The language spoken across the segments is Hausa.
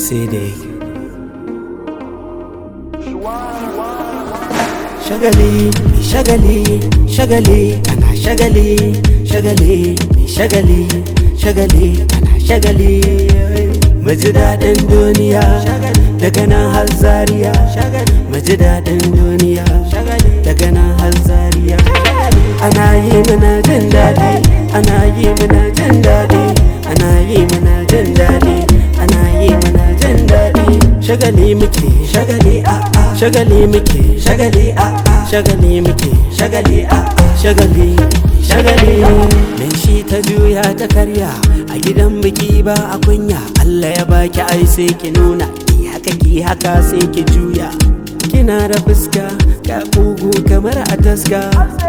sai dai shagali shagali shagali ana shagali shagali shagali shagali ana shagali mu ji daɗin duniya daga nan har zariya mu ji daɗin duniya daga nan har zariya ana yi mana jin daɗi ana yi mana jin daɗi ana yi mana jin daɗi ana yi mana jin daɗi shagali muke shagali a a shagali muke shagali a a shagali muke shagali a a shagali shagali mai shi ta juya ta karya a gidan biki ba a kunya Allah ya baki ai sai ki nuna ki haka ki haka sai ki juya kina da fuska ka kugu kamar a taska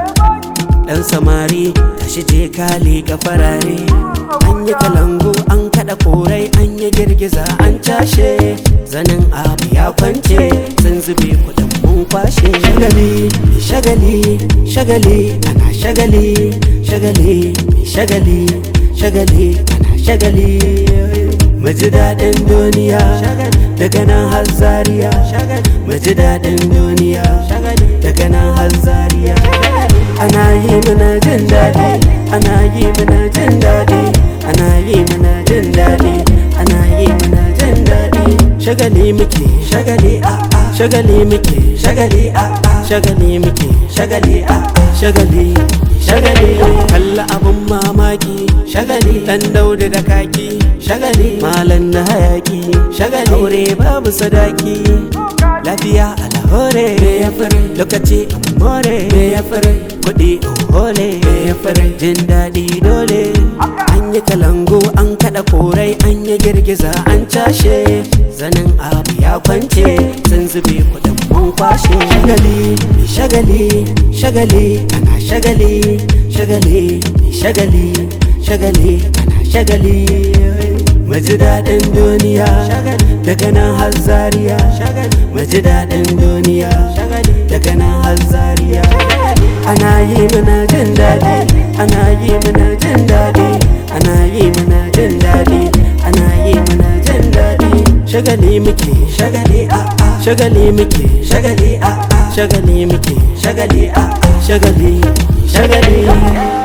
dan samari tashi je kale ka farare an yi kalangu an kada korai an yi girgiza an cashe zanin abu ya kwance sun zube kudin mun kwashe shagali shagali shagali ana shagali shagali shagali shagali ana shagali mu ji daɗin duniya daga nan har zariya mu ji daɗin duniya daga nan har zariya ana yi mana jin daɗi ana yi mana jin daɗi ana yi mana jin daɗi ana yi mana jin daɗi shagali muke shagali a a shagali muke shagali a a shagali muke shagali a a shagali shagali kalla abun mamaki shagali dan dauda da kaki shagali malan na hayaki shagali aure babu sadaki lafiya alhore me ya fure lokaci more me ya fure kuɗi hole me ya fure jin daɗi dole an yi kalango an kaɗa korai an yi girgiza an cashe zanin abu ya kwance sun zube kuɗin mun kwashe shagali shagali shagali ana shagali shagali shagali shagali ana shagali mu ji daɗin duniya daga nan har zariya mu ji daɗin duniya daga nan har zariya ana yi mana jin daɗi ana yi mana jin daɗi ana yi mana jin daɗi ana yi mana jin daɗi shagali muke shagali a a shagali muke shagali a a shagali muke shagali a a shagali shagali